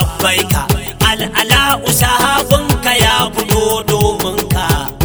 labbaika al'ala'u sahabinka ya fito domin ka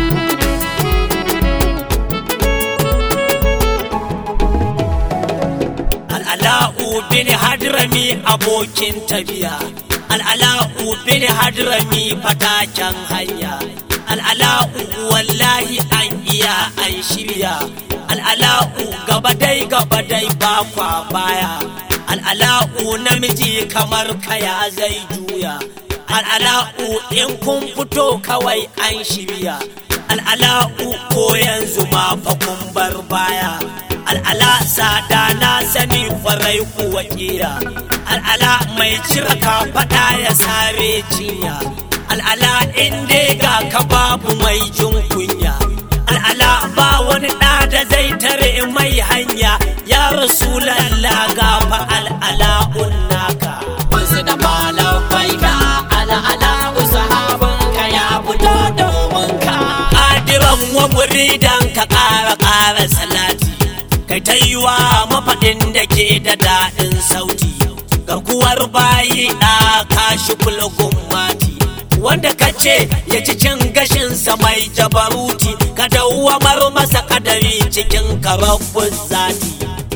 al'ala'u bin hadrami abokin tafiya al'ala'u bin hadrami fataken hanya al'ala'u wallahi an iya an shirya al'ala'u gaba dai gaba dai ba kwa baya al'ala'u namiji kamar kaya zai juya al'ala'u in kun fito kawai an shirya al'ala'u ko yanzu ma fa kun bar baya al'ala sada na sani farai kuwa kira al'ala mai cire kafaɗa ya sare cinya al'ala in dai ga ka babu mai jin kunya al'ala ba wani ɗa da zai tare mai hanya ya rasulallah gafa al'ala unnaka Wasu da malam baika al'ala sahabinka ya fito domin ka. adiran wa muridan ka ƙara ƙara salati kai ta yi wa mafaɗin da ke da daɗin sauti garkuwar bayi ɗa kashi kulgun mati wanda ka ce ya ci cin gashinsa mai jabaruti ka dawwamar masa kadari cikin karabbun zati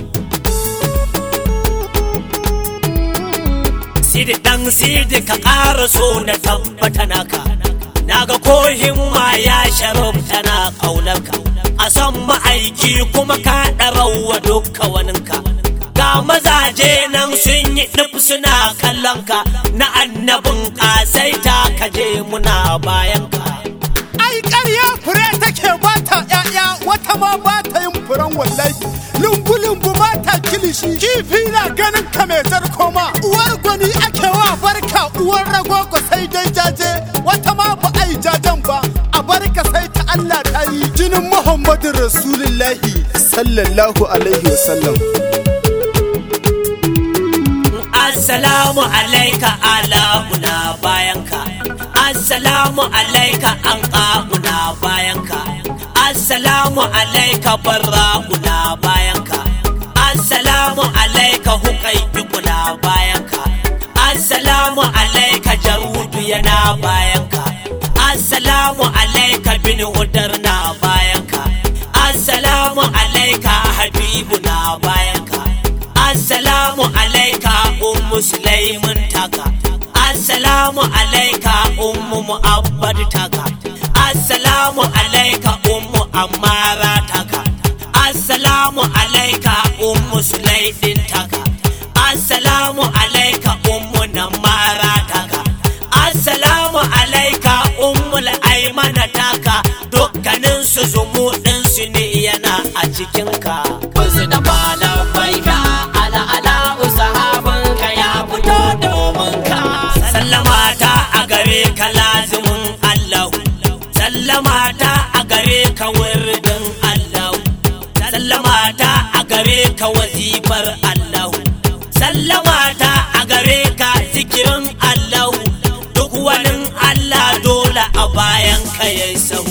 sidi dan sidi ka ƙara so na tabbata naka naga ko himma ya sharafta na ƙaunarka a san ma'aiki kuma ka ɗarawa dukka waninka ga mazaje nan sun yi nufi suna kallonka na annabin ƙasaita ka je muna bayanka ai ƙarya fure take ba ta ƴaƴa wata ma ba ta yin furen wallahi lumbu lumbu ba ta kilishi kifi na ganin ka mai zarkoma uwar gwani ake wa barka uwar ragogo sai dai jaje wata ma ba a yi jajen ba a barka sai ta Allah ta yi jinin Muhammadu Rasulullahi sallallahu alaihi wasallam Assalamu alaika ala'una bayanka Assalamu alaika an ƙa'una bayanka Assalamu alaika barra'una bayanka Assalamu alaika huƙaiƙuna bayanka Assalamu alaika jarudu yana bayanka Assalamu alaika bin hudar na bayanka Assalamu alaika habibu na bayanka Assalamu alaika ummu Sulaiman taka Assalamu alaika ummu Mu'abbad taka Assalamu alaika ummu Ammara taka Assalamu alaika ummu Sulaidin taka Assalamu alaika ummu Namara taka Assalamu alaika ummu Aimana taka dukkanin su zumuɗin su ne yana a cikinka. Wasu da malam baika al'ala sahabinka ya fito domin ka. sallama ta a gare ka lazimin Allah sallama ta a gare ka wirdin Allah sallama ta a gare ka wazifar Allah sallama ta a gare ka zikirin Allah duk wani Allah dole a bayan ka yayi sahu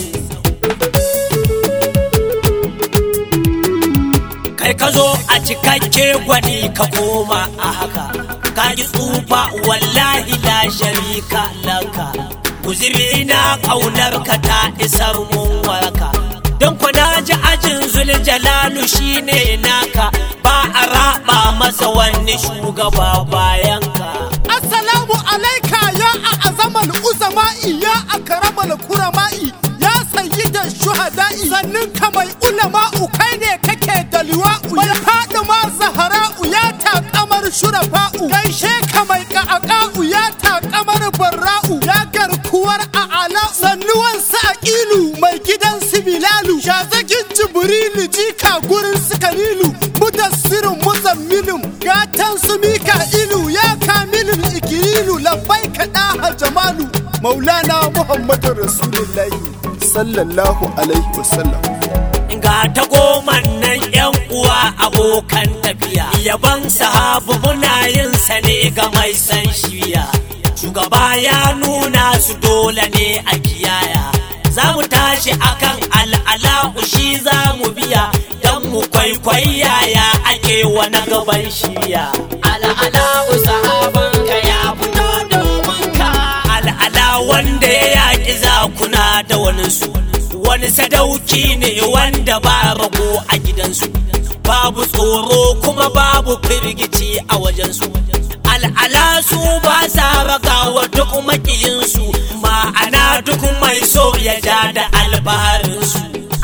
kai ka zo a cikakke gwani ka koma a haka ka ji tsufa wallahi la sharika laka guziri na kaunar ka ta isar mun waraka don ku na ji ajin zuljalalu shine naka ba a raba masa wani shugaba bayan ka Assalamu alaika ya a azamal uzama'i ya a karamal kurama'i ya sayyida shuhada'i sannin ka mai ulama'u kai ne kake da liwa'u mai faɗi ma zahara'u ya taƙamar shurafa'u gaishe ka mai ka'aƙa'u ya taƙamar barra'u ya garkuwar a'ala sannuwan sa'ilu mai gidan sibilalu shazagin jibrilu jika gurin su kalilu mudassirin muzammilin gatan su mika'ilu ya kamilin ikirilu labbai kaɗa jamalu maulana muhammadu rasulullahi sallallahu alaihi wasallam ga ta goma nan yan uwa abokan tafiya yaban sahabu muna yin sa ne ga mai san shiya shugaba ya nuna su dole ne a kiyaya za mu tashi akan al'ala'u shi za mu biya don mu kwaikwaya ya ake wani gaban shiya Al'ala sahabinka ya fito domin wanda ya yaƙi zakuna da waninsu wani sadauki ne wanda ba rago a gidansu babu tsoro kuma babu firgici a wajensu al'ala su ba sa ragawa duk makiyinsu ma'ana duk mai so ya ja da albaharinsu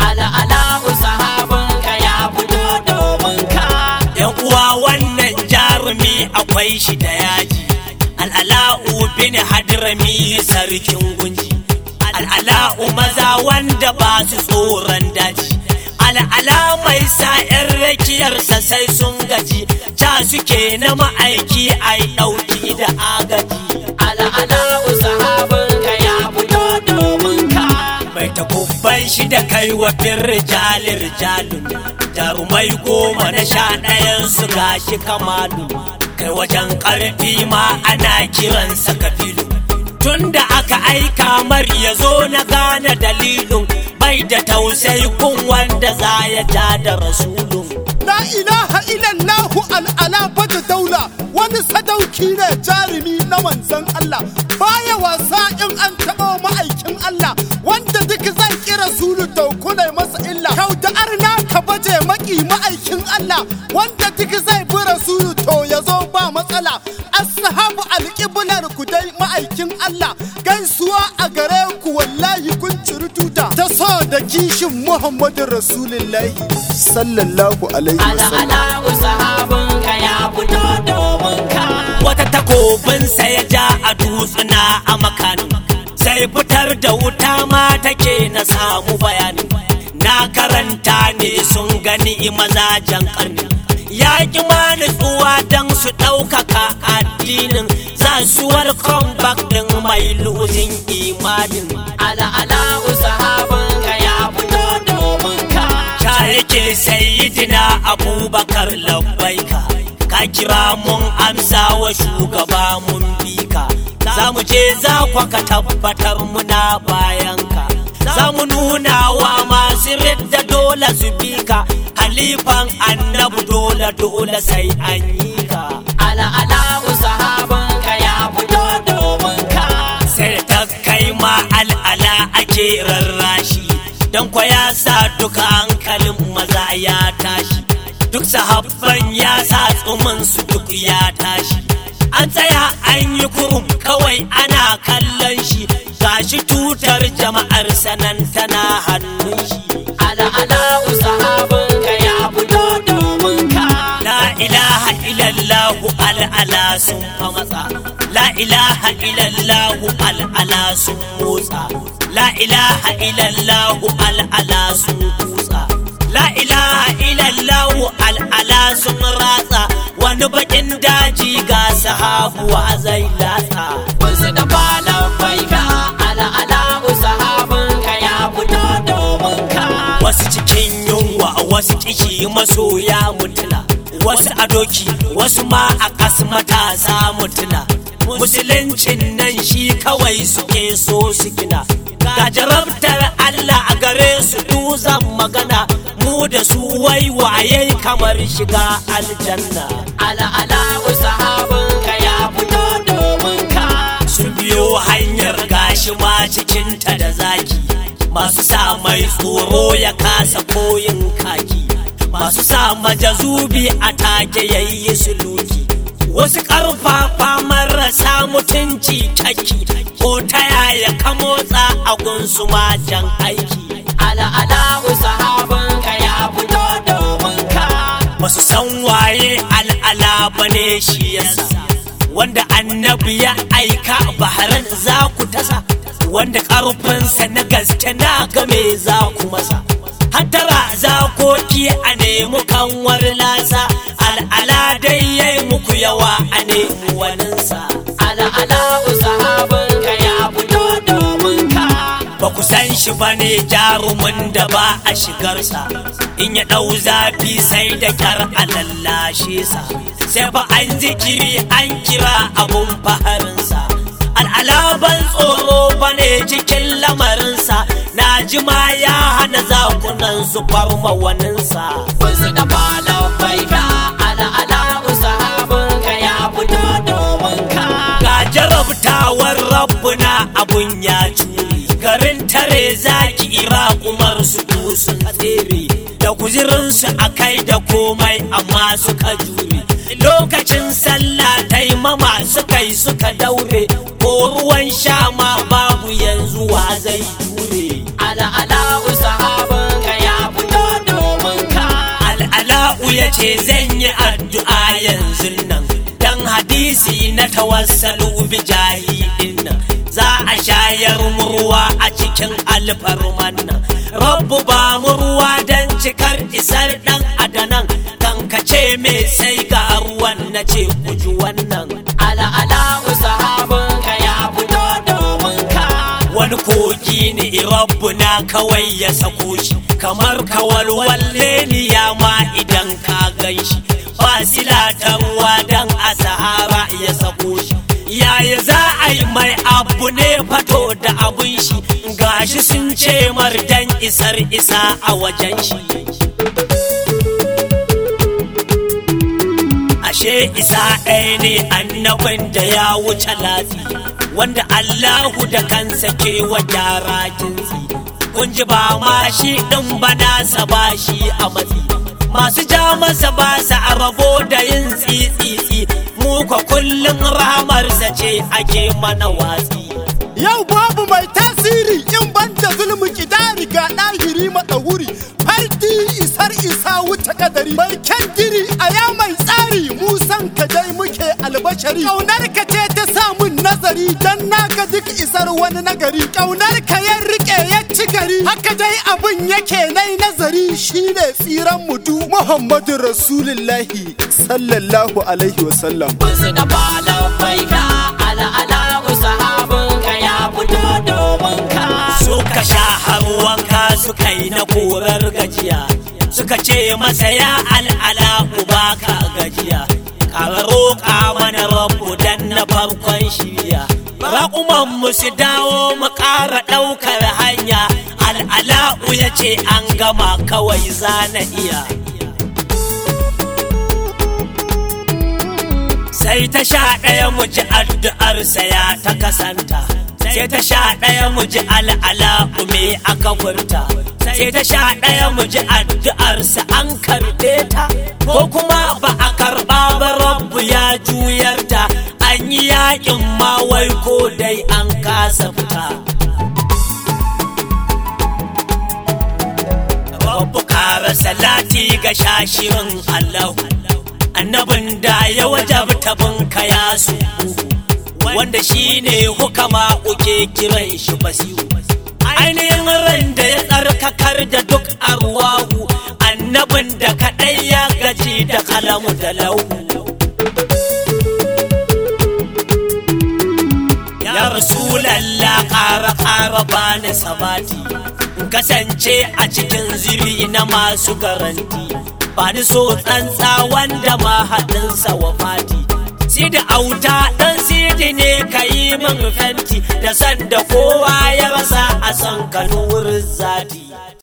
al'ala sahabinka ya fito domin ka yan uwa wannan jarumi akwai shi da yaji al'ala'u bin hadrami sarkin gunji al'ala'u maza wanda ba su tsoron daji al'ala mai sa 'yan rakiyarsa sai sun gaji ca suke na ma'aiki a yi ɗauki da agaji al'ala sahabinka ya fito domin ka mai takubban shi da kai wa rijali rijalun jarumai goma na sha ɗayan su gashi kamalu kai wajen ƙarfi ma ana kiransa kafilu tun da aka aika mar ya zo na gane dalilin bai da tausayi kun wanda za ya ja da rasulun La ilaha illallahu al'ala bada daula wani sadauki ne jarumi na manzan Allah baya wasa in an taɓa ma'aikin Allah wanda duk zai kira sulu daukuna masa illa kau da arna ka baje maki ma'aikin Allah wanda duk zai bi rasulu to ya zo ba matsala ashabu alƙiblar ku dai ma'aikin Allah gaisuwa a gare ku wallahi kun ciri tuta ta so da kishin Muhammadu Rasulullahi sallallahu alaihi wasallam al'ala sahabinka ya fito domin ka wata takobinsa ya ja a dutsuna a makanin sai fitar da wuta ma take na samu bayani na karanta ne sun gani mazajen karni ya ƙi ma nutsuwa don su ɗaukaka addinin sasuwar comeback ɗin mai losing imanin al'ala sahabinka ya fito domin ka ta yake sayidina abubakar labbaika ka kira mun amsa wa shugaba mun bi ka za mu je za kwa ka tabbatar muna bayanka za mu nuna wa masu ridda dole su bi ka halifan annabu dole dole sai an yi ka al'ala sahabinka ya fito domin ka sai ta kai ma al'ala ake rarrashi don kwa ya sa duka hankalin maza ya tashi duk sahabban ya sa tsumin su duk ya tashi an tsaya an yi kurum kawai ana kallon shi gashi tutar jama'ar sanan tana hannun shi al'ala sahabinka ya fito domin ka La ilaha illallahu al'ala sun fa matsa La ilaha illallahu al'ala sun motsa La ilaha illallahu al'ala sun kutsa La ilaha illallahu al'ala sun ratsa wani bakin daji ga sahabuwa zai latsa wasu da falon baika al'ala sahabinka ya fito domin ka wasu cikin yunwa wasu kishi masoya mutuna wasu a doki wasu ma a kas matasa mutuna musuluncin nan shi kawai suke so su gina ga jarabtar Allah a gare su duzan magana mu da su waiwaye kamar shiga aljanna al'ala sahabinka ya fito domin ka sun biyo hanyar gashi ma cikinta da zaki masu sa mai tsoro ya kasa koyin kaki masu sa majazubi a take yayi suluki wasu karfafa marasa mutunci taki ko ta yaya ka motsa a gunsu jan aiki al'ala sahabinka ya fito domin ka basu san waye al'ala bane shi yasa wanda annabi ya aika baharan za ku tasa wanda karfinsa na gaske na game za ku masa hattara zakoki a nemi kanwar lasa al'ala dai yayi muku yawa a nemi waninsa al'ala sahabinka ya fito domin ka ba ku san shi ba ne jarumin da ba a shigarsa in ya ɗau zafi sai da kyar a lallashe sa sai fa an zikiri an kira abun faharinsa al'alaban tsoro ba ne cikin lamarinsa na jima ya hana zakunan su farma waninsa wasu da falon baika al'ala sahabinka ya fito domin ka ga jarabtawar rabbuna abun ya curi garin tare zaki ira umar su sun tsere da kuzirinsu a kai da komai amma suka jure lokacin sallah taimama suka yi suka daure ko ruwan sha ma babu yanzu wa zai jure al'ala'u sahabinka ya fito domin ka al'ala'u ya ce zan yi addu'a yanzu nan dan hadisi na tawassalu bi jahilin nan za a shayar murwa a cikin alfarman nan rabbu ba murwa dan cikar isar dan adanan kan ka ce me sai ga ruwan na ce ku ji wannan al'ala'u sahabinka ya fito domin ka wani kogi ne rabbu na kawai ya sako shi kamar kawalwalle ni ya ma idan ka gan shi fasila ta ruwa dan a sahara ya sako shi yaya za a yi mai abu ne fato da abun shi gashi sun ce mar dan isar isa a wajen shi ashe isa ɗaya ne annabin da ya wuce latsi wanda Allahu da kansa ke wa gyara jinsi kun ji ba ma shi ɗin ba nasa ba shi a matsi masu ja masa ba sa a rabo da yin tsitsitsi mu kwa kullum rahamarsa ce ake mana watsi Yau babu mai tasiri in ban da zulmi kidari ga ɗahiri maɗahuri fardi isar isa wuce kadari mai kyan giri a ya mai tsari musan ka dai muke albashari ƙaunar ka ce ta samun nazari dan naga duk isar wani nagari ƙaunar ka ya rike ya ci gari haka dai abin yake nai nazari shine tsiran mudu Muhammadu Rasulullahi sallallahu alaihi wasallam Kunsu da falon baika al'ala'u sahabinka ya fito domin ka suka sha har wanka suka yi na korar gajiya suka ce masa ya al'ala uba ka gajiya ka roƙa mana rabu dan na farkon shirya raƙuman mu su dawo mu ƙara ɗaukar hanya al'ala'u ya ce an gama kawai zana iya sai ta sha ɗaya mu ji addu'arsa ya ta kasanta sai ta sha ɗaya mu ji al'ala me aka furta sai ta sha ɗaya mu ji addu'arsa an karɓe ta ko kuma ba a karɓa ba rabbu ya juyar ta an yi yaƙin ma wai ko dai an kasa fita Rabbu ƙara salati ga shashirin Allah annabin da ya wajabta binka ya su wanda shi ne hukama uke kiran shi basiru ainihin ran da ya tsarkakar da duk arwahu annabin da kaɗai ya gaji da kalamu da lauhu ya rasulallah ƙara ƙara bani sabati kasance a cikin ziri na masu garanti ba ni so tsantsa wanda ma haɗinsa wa fati si da auta ɗan sidi ne ka yi min fenti da sanda kowa ya rasa a san kanurin zati